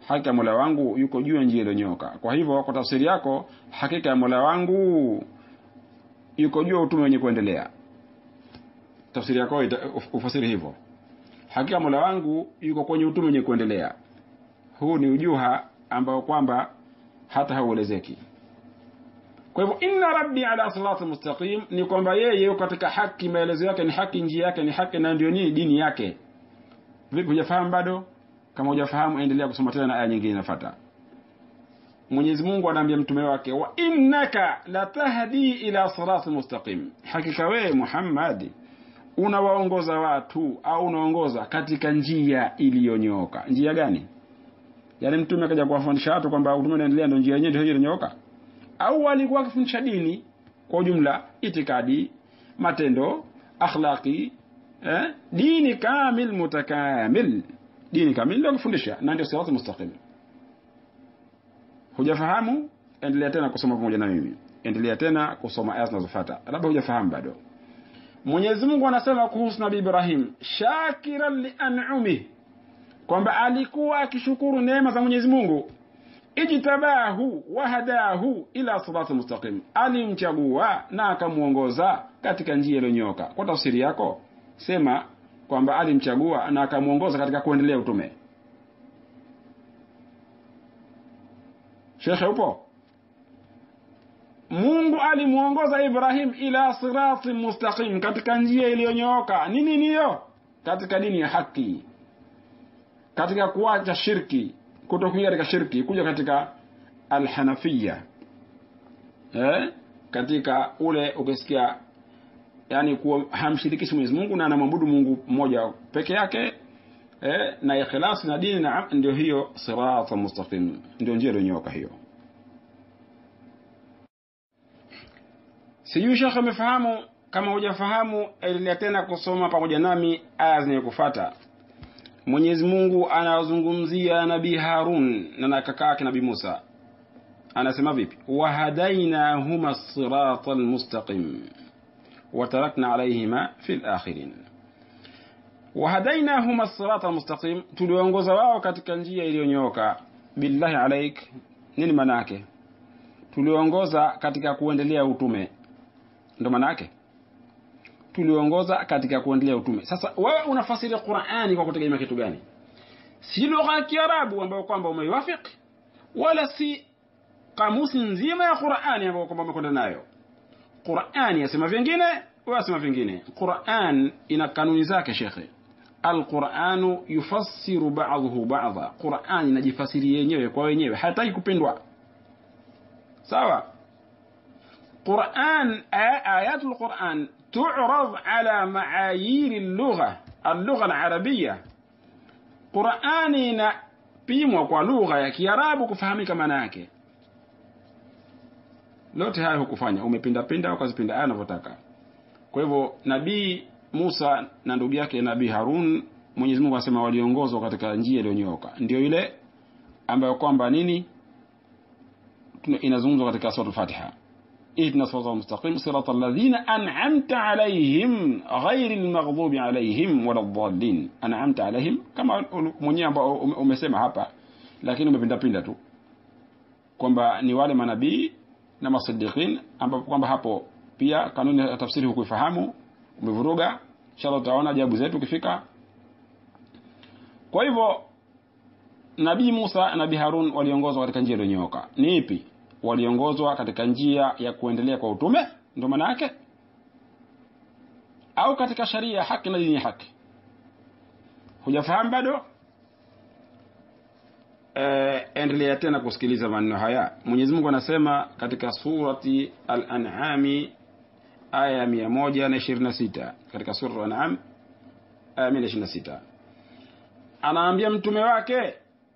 hakika mola wangu yuko juu ya njia iliyonyoka kwa hivyo kwa tafsiri yako hakika ya mola wangu yuko juu ya utume wenye kuendelea tafsiri yako ufasiri hivyo hakika mola wangu yuko kwenye utume wenye kuendelea huu ni ujuha ambao kwamba hata hauelezeki kwa hivyo inna rabbi ala sirati mustaqim ni kwamba yeye yuko katika haki maelezo yake ni haki njia yake ni haki na ndio nini dini yake vipi hujafahamu bado kama hujafahamu endelea kusoma tena na aya nyingine inafuata Mwenyezi Mungu anaambia mtume wake wa innaka latahdi ila sirati mustaqim hakika wewe Muhammad unawaongoza watu au unaongoza katika njia iliyonyooka njia gani yaani mtume akaja kuwafundisha watu kwamba utume unaendelea ndio njia yenyewe ndio hiyo iliyonyooka au alikuwa akifundisha dini kwa ujumla itikadi matendo akhlaqi eh? dini kamil mutakamil dini kamili ndio kufundisha na ndio sirati mustaqim hujafahamu endelea tena kusoma pamoja na mimi endelea tena kusoma aya zinazofuata labda hujafahamu bado Mwenyezi Mungu anasema kuhusu Nabii Ibrahim shakiran li an'umi kwamba alikuwa akishukuru neema za Mwenyezi Mungu ijtabahu wahadahu ila sirati mustaqim alimchagua na akamuongoza katika njia iliyonyoka kwa tafsiri yako sema kwamba alimchagua na akamuongoza katika kuendelea utume Shekhe upo Mungu alimuongoza Ibrahim ila sirati mustaqim katika njia iliyonyooka nini niyo katika dini ya haki katika kuacha shirki kutokuingia katika shirki kuja katika alhanafia eh? katika ule ukisikia yani kuwa hamshirikishi Mwenyezi Mungu na anamwabudu Mungu mmoja peke yake eh? na ikhlas na dini na ndio hiyo sirata mustaqim ndio njia iliyonyooka hiyo sijui shekhe amefahamu kama hujafahamu endelea tena kusoma pamoja nami aya zinayokufuata Mwenyezi Mungu anazungumzia Nabii Harun na kaka yake Nabii Musa. Anasema vipi? Wahadainahuma sirata almustaqim watarakna alayhima fil akhirin. Wahadainahuma sirata almustaqim, tuliongoza wao katika njia iliyonyooka. Billahi alaik, nini maana yake? Tuliongoza katika kuendelea utume, ndo maana yake tuliongoza katika kuendelea utume. Sasa wewe unafasiri Qur'ani kwa kutegemea kitu gani? Si lugha ya Kiarabu ambayo kwamba umeiwafiki, wala si kamusi nzima ya Qur'ani ambayo kwamba umekwenda nayo. Qur'ani yasema vingine, wewe yasema vingine. Qur'an ina kanuni zake, shekhe. Al-Qur'anu yufassiru ba'dhuhu ba'dha. Qur'an inajifasiri yenyewe kwa wenyewe, hataki kupindwa. Sawa? Qur'an ayatul Qur'an تعرض على معايير اللغة اللغة العربية قرآني inapimwa kwa lugha ya Kiarabu kufahamika maana yake. Lote hayo hukufanya, umepinda pinda ukazipinda aya unavyotaka. Kwa hivyo Nabii Musa na ndugu yake Nabii Harun, Mwenyezi Mungu anasema waliongozwa katika njia iliyonyooka, ndio ile ambayo kwamba nini inazungumzwa katika sura Al-Fatiha. اهدنا الصراط المستقيم صراط الذين أنعمت عليهم غير المغضوب عليهم ولا الضالين أنعمت عليهم kama mwenyewe ambao umesema hapa lakini umepinda pinda tu kwamba ni wale manabii na masiddiqin ambapo kwamba hapo pia kanuni ya tafsiri hukuifahamu umevuruga inshallah utaona jawabu zetu ukifika kwa hivyo nabii Musa na nabii Harun waliongozwa katika njia iliyonyooka ni ipi waliongozwa katika njia ya kuendelea kwa utume ndio maana yake au katika sharia ya haki na dini ya haki hujafahamu bado e, endelea tena kusikiliza maneno haya Mwenyezi Mungu anasema katika surati al-an'ami aya ya 126 katika sura al-an'am aya 126 anaambia mtume wake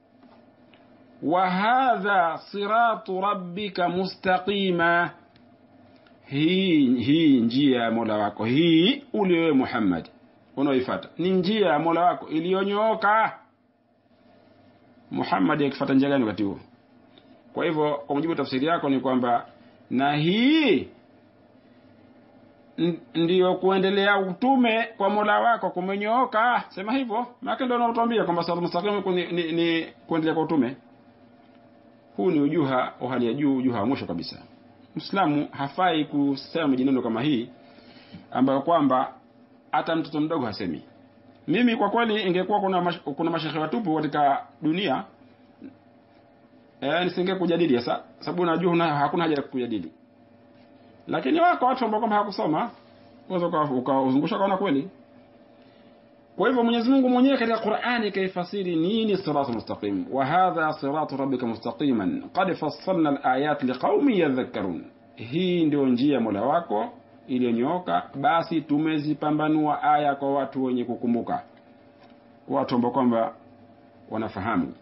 وهذا صراط ربك مستقيما hii hii njia ya Mola wako hii uliwe Muhammad unaoifuata ni njia ya Mola wako iliyonyooka Muhammad akifuata njia gani wakati huo kwa hivyo kwa mujibu tafsiri yako ni kwamba na hii n- ndiyo kuendelea utume kwa mola wako kumenyooka sema hivyo maake ndo naotwambia kwamba sirata mustaqim ni, ni, ni kuendelea kwa utume huu ni ujuha wa hali ya juu ujuha wa mwisho kabisa mwislamu hafai kusema mijineno kama hii ambayo kwamba hata mtoto mdogo hasemi mimi kwa kweli ingekuwa kuna mash, kuna mashehe watupu katika dunia eh, nisinge kujadili sasa sababu najua huna- hakuna haja ya kujadili lakini wako watu ambao kwamba hakusoma unaweza uka- ukauzungusha ukaona kweli kwa hivyo Mwenyezi Mungu mwenyewe katika Qur'ani kaifasiri nini siratu mustaqim wa hadha siratu rabbika mustaqiman qad fassalna al-ayat liqaumin yadhakkarun hii ndio njia ya Mola wako iliyonyooka basi tumezipambanua aya kwa watu wenye kukumbuka watu ambao kwamba wanafahamu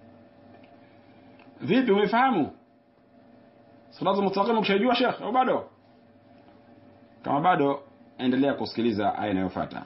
vipi umefahamu siratu mustaqim ukishajua Sheikh au bado kama bado endelea kusikiliza aya inayofuata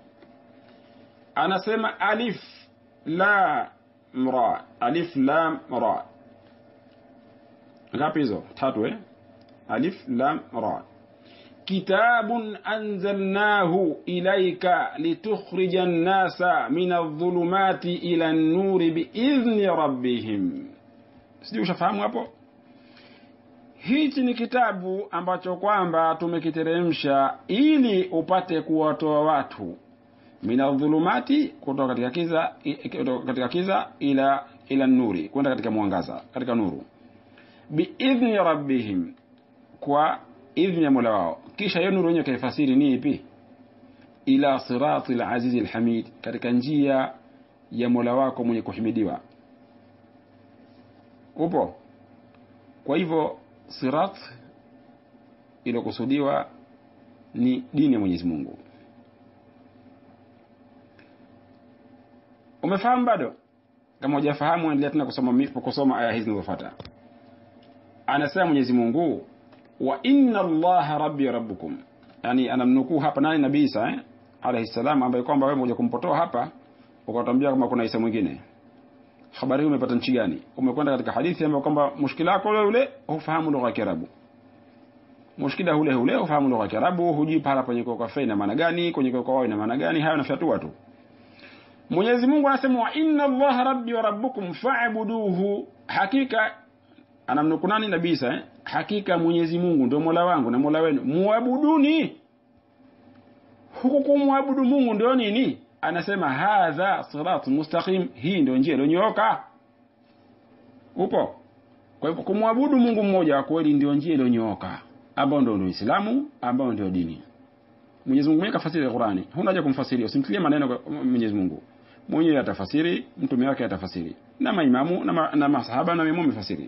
anasema alif la mra alif lam ra ngapi hizo tatu eh alif lam ra kitabun anzalnahu ilayka litukhrija an-nasa min adh-dhulumati ila an-nuri biidhni rabbihim sijui ushafahamu hapo hichi ni kitabu ambacho kwamba tumekiteremsha ili upate kuwatoa watu mina dhulumati kutoka katika kiza i- kutoka katika kiza ila ila nuri kwenda katika mwangaza katika nuru biidhni rabbihim kwa idhni ya mola wao kisha hiyo nuru yenyewe kaifasiri ni ipi ila sirati alazizi alhamid katika njia ya mola wako mwenye kuhimidiwa upo kwa hivyo sirat iliyokusudiwa ni dini ya Mwenyezi Mungu umefahamu bado kama hujafahamu endelea tena kusoma mi- kusoma aya hizi zinazofuata anasema Mwenyezi Mungu wa inna Allaha rabbi rabbukum yani anamnukuu hapa nani nabii Isa eh? alayhi salam ambaye kwamba wewe moja kumpotoa hapa ukatambia kama kuna Isa mwingine habari hii umepata nchi gani umekwenda katika hadithi ambayo kwamba mushkila wako ule ule hufahamu lugha ya Kiarabu mushkila ule ule hufahamu lugha ya Kiarabu hujui pahala penye kwa fa ina maana gani kwenye kwa wao ina maana gani hayo nafyatua tu Mwenyezi Mungu anasema wa inna Allaha rabbi wa rabbukum fa'buduhu hakika anamnuku nani nabii Isa eh? hakika Mwenyezi Mungu ndio Mola wangu na Mola wenu muabuduni huku kumwabudu Mungu ndio nini anasema hadha siratu mustaqim hii ndio njia iliyonyooka upo kwa hivyo kumwabudu Mungu mmoja wa kweli ndio njia iliyonyooka ambao ndio ndio Uislamu ambao ndio dini Mwenyezi Mungu mwenyewe kafasiri Qur'ani huna haja kumfasiria usimtilie maneno kwa Mwenyezi Mungu mwenyewe atafasiri mtume wake atafasiri na maimamu na, ma, na masahaba na maimamu wamefasiri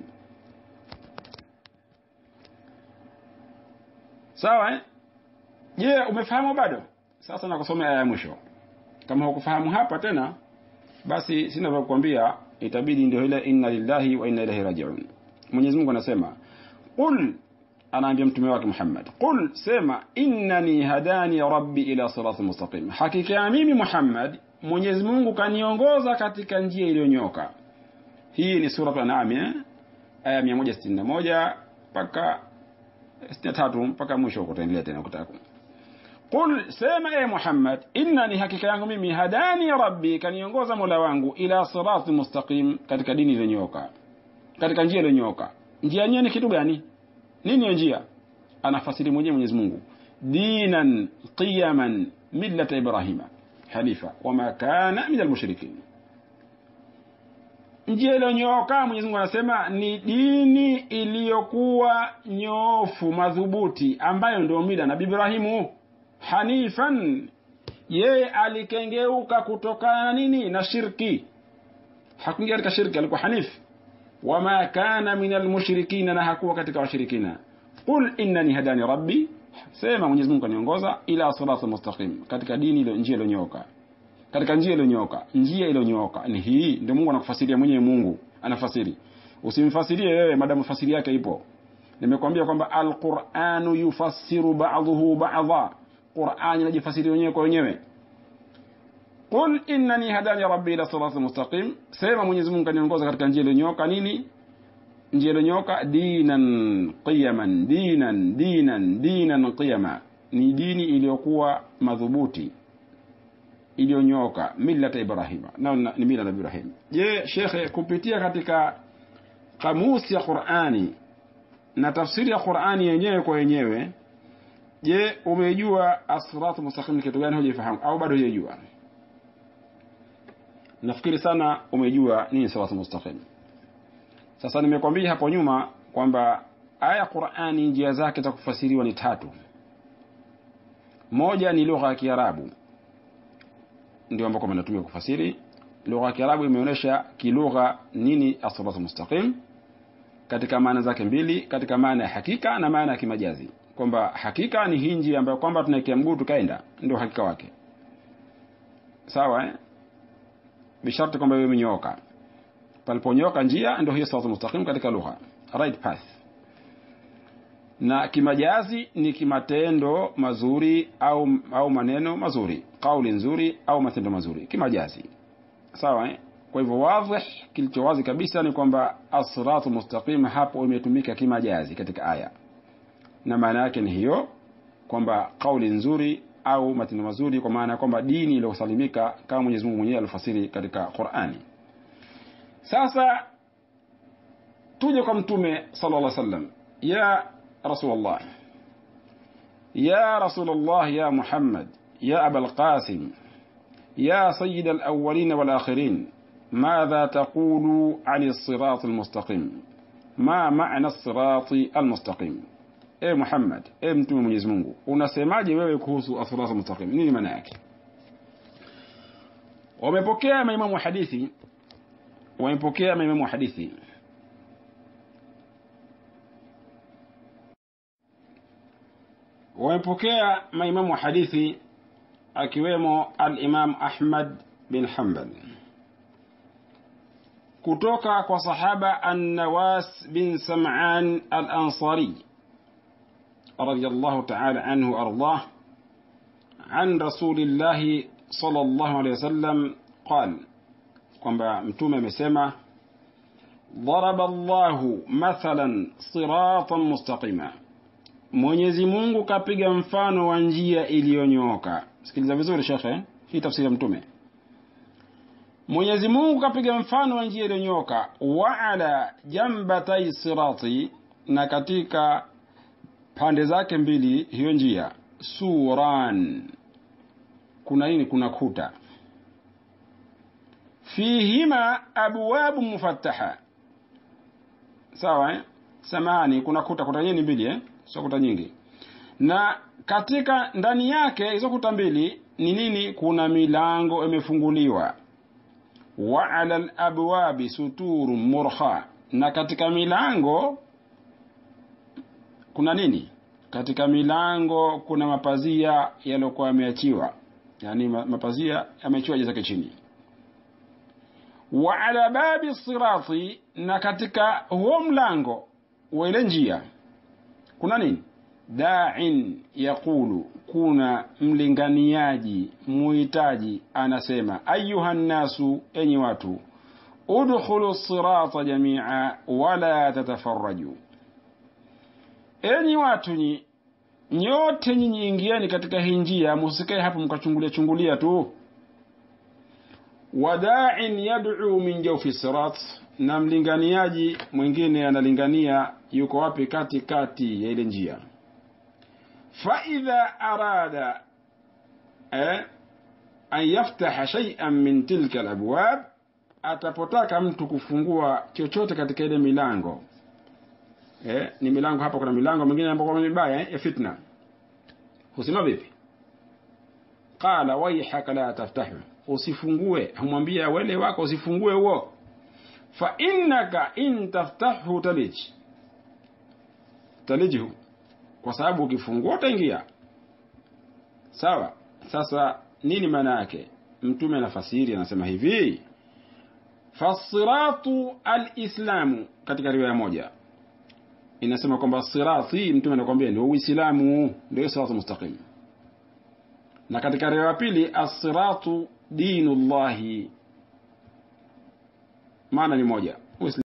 sawa eh je umefahamu bado sasa nakusomea aya ya mwisho kama hukufahamu hapa tena basi sina vya kukwambia itabidi ndio ile inna lillahi wa inna ilaihi rajiun Mwenyezi Mungu anasema qul anaambia mtume wake Muhammad qul sema innani hadani rabbi ila siratin mustaqim hakika ya mimi Muhammad Mwenyezi Mungu kaniongoza katika njia iliyonyoka hii ni sura an-An'am eh? aya 161 mpaka 63 mpaka mwisho huko tutaendelea tena ukitaka Qul sema e Muhammad innani hakika yangu mimi hadani rabbi kaniongoza mola wangu ila sirati mustaqim katika dini iliyonyoka katika njia iliyonyoka njia yenyewe ni kitu gani nini hiyo njia anafasiri mwenyewe Mwenyezi Mungu dinan qiyaman millata ibrahima hanifa wama kana min almushrikin njia iliyonyooka Mwenyezi Mungu anasema ni dini iliyokuwa nyoofu madhubuti ambayo ndio mila na Ibrahimu hanifan yeye alikengeuka kutokana na nini na shirki hakuingia katika shirki alikuwa hanif wama kana min almushrikina na hakuwa katika washirikina qul innani hadani rabbi sema Mwenyezi Mungu kaniongoza ila sirati mustaqim katika dini ile njia iliyonyooka katika njia iliyonyooka njia iliyonyooka ni hii ndio Mungu anakufasiria mwenyewe Mungu anafasiri usimfasirie wewe madamu fasiri yake ipo nimekwambia kwamba alquranu yufassiru ba'dhuhu ba'dha Qur'ani inajifasiri wenyewe kwa wenyewe Qul innani hadani rabbi ila siratin mustaqim sema Mwenyezi Mungu kaniongoza katika njia iliyonyooka nini njia iliyonyooka dinan qiyaman dinan dinan dinan qiyama ni dini iliyokuwa madhubuti iliyonyoka millata ibrahima nao ni mila na ibrahim je shekhe kupitia katika kamusi ya qurani na tafsiri ya qurani yenyewe kwa yenyewe je umejua asiratu mustaqim ni kitu gani hujaifahamu au bado hujajua nafikiri sana umejua nini siratu mustaqim sasa nimekwambia hapo nyuma kwamba aya qurani njia zake za kufasiriwa ni tatu moja ni lugha ya kiarabu ndio ambako mnatumia kufasiri lugha ya kiarabu imeonyesha kilugha nini asiratu mustaqim katika maana zake mbili katika maana ya hakika na maana ya kimajazi kwamba hakika ni hii njia ambayo kwamba tunaikia mguu tukaenda ndio hakika wake sawa eh? bisharti kwamba iwe imenyooka paliponyooka njia ndio hiyo siratu mustaqim katika lugha right path na kimajazi ni kimatendo mazuri au au maneno mazuri kauli nzuri au matendo mazuri kimajazi sawa eh? kwa hivyo wadhih kilicho wazi kabisa ni kwamba asratu mustaqim hapo imetumika kimajazi katika aya na maana yake ni hiyo kwamba kauli nzuri au matendo mazuri kwa maana ya kwamba dini iliyosalimika kama Mwenyezi Mungu mwenyewe alifasiri katika Qur'ani sasa tuje kwa mtume sallallahu alaihi wasallam ya rasulullah ya rasulullah ya muhammad ya abul qasim ya sayyid al-awwalin wal akhirin ماذا تقول عن الصراط المستقيم ما معنى الصراط المستقيم e Muhammad e mtume Mwenyezi Mungu unasemaje wewe kuhusu as-sirat mustaqim nini maana yake wamepokea maimamu wa hadithi wamepokea maimamu wa hadithi wamepokea maimamu wa hadithi akiwemo al-Imam Ahmad bin Hanbal kutoka kwa sahaba an-Nawas bin Sam'an al-Ansari رضي الله تعالى عنه وأرضاه عن رسول الله صلى الله عليه وسلم قال kwamba mtume amesema ضرب الله مثلا صراطا مستقيما Mwenyezi Mungu kapiga mfano wa njia iliyonyooka. Sikiliza vizuri shekhe, hii tafsiri ya mtume. Mwenyezi Mungu kapiga mfano wa njia iliyonyooka, wa ala jambatai sirati, na katika pande zake mbili hiyo njia suran kuna nini kuna kuta fihima abwabu mufattaha sawa eh? samani kuna kuta kuta nyingi mbili eh? sio kuta nyingi na katika ndani yake hizo kuta mbili ni nini kuna milango imefunguliwa wa ala labwabi suturu murha na katika milango kuna nini katika milango kuna mapazia yaliyokuwa yameachiwa yani mapazia yameachiwa zake chini wa ala babi sirati na katika huo mlango wa ile njia kuna nini da'in yaqulu kuna mlinganiaji muhitaji anasema ayuha nnasu enyi watu udkhulu sirata jamia wala tatafarraju enyi watu nyi nyote nyinyi ingieni katika hii njia musikae hapo mkachungulia chungulia tu wada'in yad'u min jawfi sirat na mlinganiaji mwingine analingania yuko wapi kati kati ya ile njia fa idha arada eh, an yaftaha shay'an min tilka alabwab atapotaka mtu kufungua chochote katika ile milango eh, ni milango hapa kuna milango mingine ambayo kwa mibaya eh, ya fitna husema vipi qala waihaka la taftahu usifungue humwambia wele wako usifungue huo fa innaka in taftahu talij talijhu kwa sababu ukifungua utaingia sawa sasa nini maana yake mtume anafasiri anasema hivi fasiratu alislamu katika riwaya moja inasema kwamba sirati mtume anakuambia ndio uislamu ndio siratu mustaqim na katika riwaya pili as-siratu dinullahi maana ni moja